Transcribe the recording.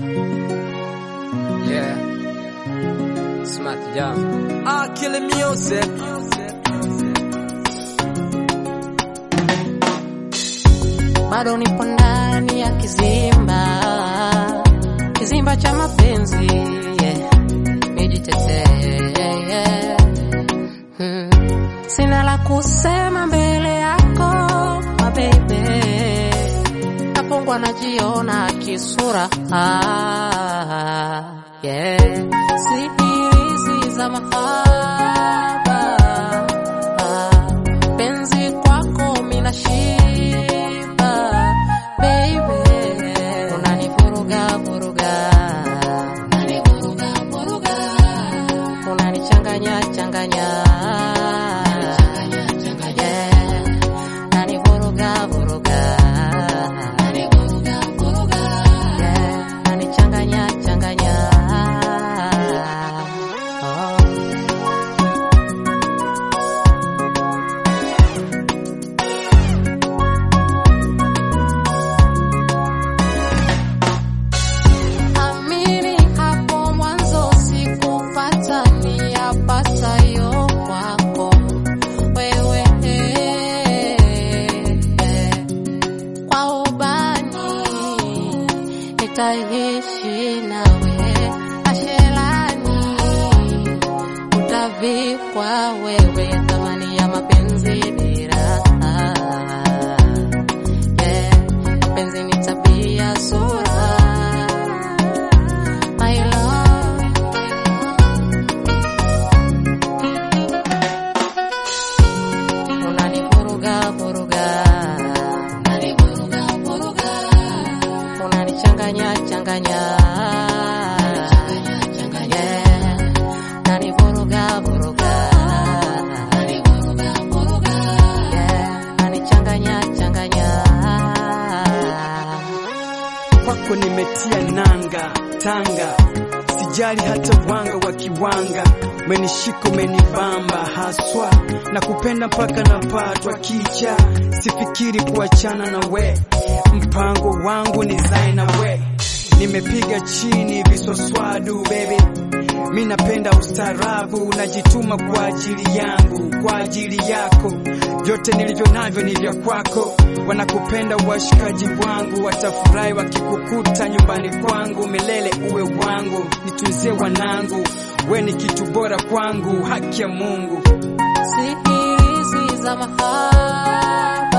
Yeah. Smart Jam. Ah, killing music. bado nipo ndani ya kizimba, kizimba cha mapenzi yeah. Nijitetee yeah. hmm. Sina la kusema mbele yako mabebe, napongwa najiona kisura ah, yeah. Sihirizi za mahaba ah, penzi kwako mina shiba baby, unanivuruga vuruga, unanivuruga vuruga, unanichanganya changanya, yeah, unanivuruga vuruga, unanivuruga vuruga, yeah, unanichanganya changanya, oh. Amini hapo mwanzo sikupata niyapatayo kwako wewe, kwa ubani nitaishi nawe, ashelani utavikwa wewe, thamani ya mapenzi dira yeah. Mapenzi ni tabia sura My love, unanivuruga vuruga, unanivuruga vuruga, unanichanganya changanya, yeah, unanivuruga vuruga, unanivuruga vuruga, yeah, unanichanganya changanya. kwako nimetia nanga tanga, sijali hata wanga wa kiwanga, menishika menibamba haswa na kupenda mpaka napatwa kicha, sifikiri kuachana na we, mpango wangu ni zae na we, nimepiga chini viswaswadu baby mi napenda ustaarabu, najituma kwa ajili yangu, kwa ajili yako. Vyote nilivyo navyo ni vya kwako. Wanakupenda washikaji wangu, watafurahi wakikukuta nyumbani kwangu. Milele uwe wangu, nitunzie wanangu, we ni kitu bora kwangu, haki ya Mungu. Sihirizi za mahaba